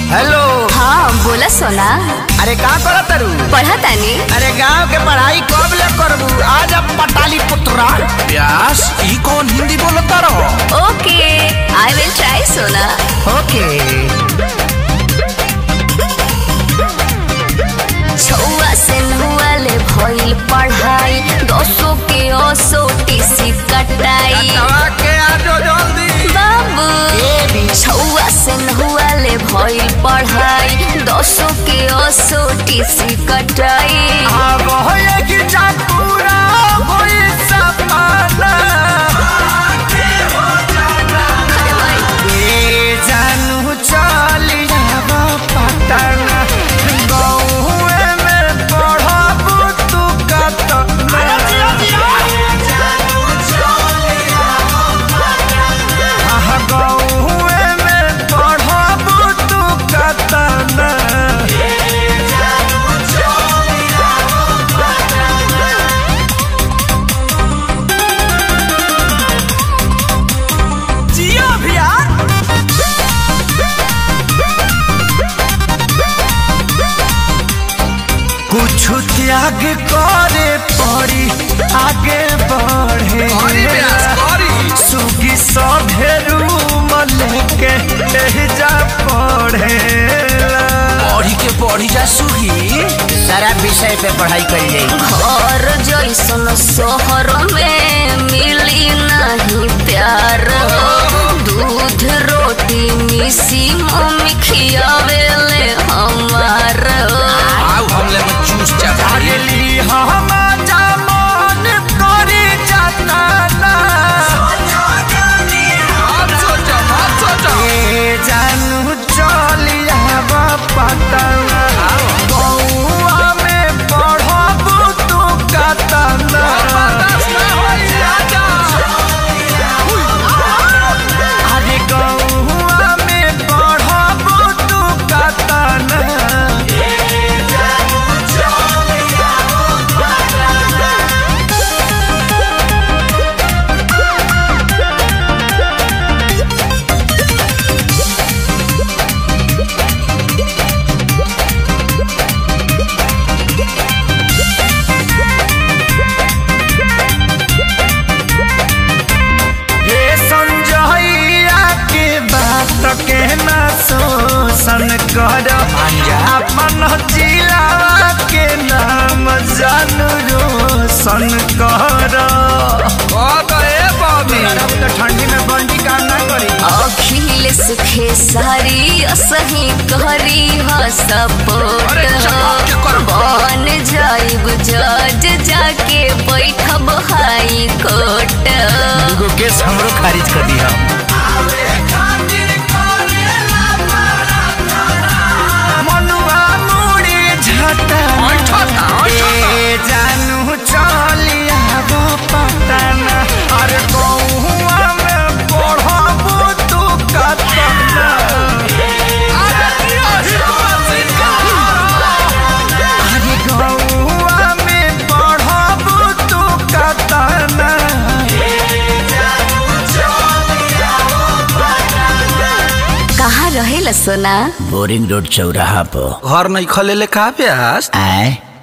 Hello हाँ बोला सोना अरे का करत तारू पढ़ा तानी अरे गांव के पढ़ाई कब ले करबू आज अब पटाली पुत्रा व्यास ई कौन हिंदी बोलता रहो ओके आई विल ट्राई सोना ओके छुआ से नुआले भइल पढ़ाई दसो के ओसो टीसी कटाई के आजो जल्दी बाबू ए भी छुआ से नुआले भइल पढ़ाई दसो के ओसो टीसी कटाई अब होए कि जा पूरा होई सपना ए जानू चली जाबो पटना गौए में पढ़बू तू कतना आहा, गौए में पढ़बू तू कतना जियो भैया कुछ त्याग करे पड़ी आगे बढ़े करी व्यास करी सुगी सभेरू लेके जा पढ़े पढ़ी के पढ़ी जा सुही सारा विषय पे पढ़ाई कर जाए घर जैसन शहर में मिली नहीं प्यार दूध रोटी मिसी मम्मी खियावेले हमार आओ हमले में चूस जा अगली हम जमान करे जाता ए जानू चलिया पटना बउआ में पढ़बू तू कतना अरे गौआ में पढ़बू तू कतना हे संजइया के बात के ना शोषण कर अपन जिला के नाम जानू रोशन कर तो ठंडी में बंडी काम ना करी अखिलेश खेसारी सही करी ह सपोर्ट अरे चपाक के कर। बन जाइब जज जाके बैठब हाई कोर्ट एगो केस हमरो खारिज कर दी हम मनुआ मुड़ी झटा ऐठता, ऐठता। ए जानू चलिया गो पटना अरे गौआ में पढ़बू तू कतना अरे गौआ में पढ़बू तू कतना कहाँ रहेला सोना बोरिंग रोड चौराहा पर घर नहीं खले ले का व्यास आए